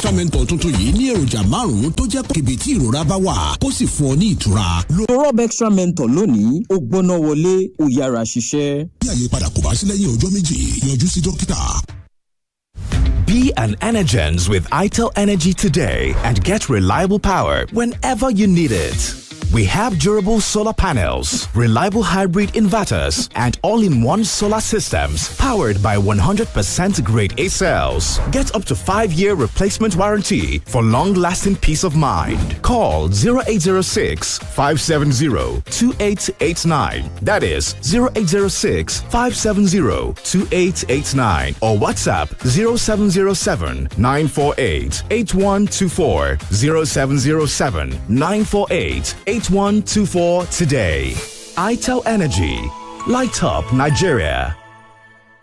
mentor tuntun yìí ní èròjà márùn-ún tó jẹ́ kébi tí ìrora bá wà kó sì fún ọ ní ìtura. lo rob extra mentor lónìí ó gbóná wọlé ó yára ṣiṣẹ́. bí àyípadà kò bá sí lẹ́yìn ọjọ́ méjì yọjú sí dókítà. Be an Energens with ITEL Energy today and get reliable power whenever you need it. We have durable solar panels, reliable hybrid inverters, and all-in-one solar systems powered by 100% grade A cells. Get up to 5-year replacement warranty for long-lasting peace of mind. Call 0806 570 2889. That is 0806 570 2889 or WhatsApp 0707 948 8124 0707 948 8124 today. ITEL Energy. Light up Nigeria.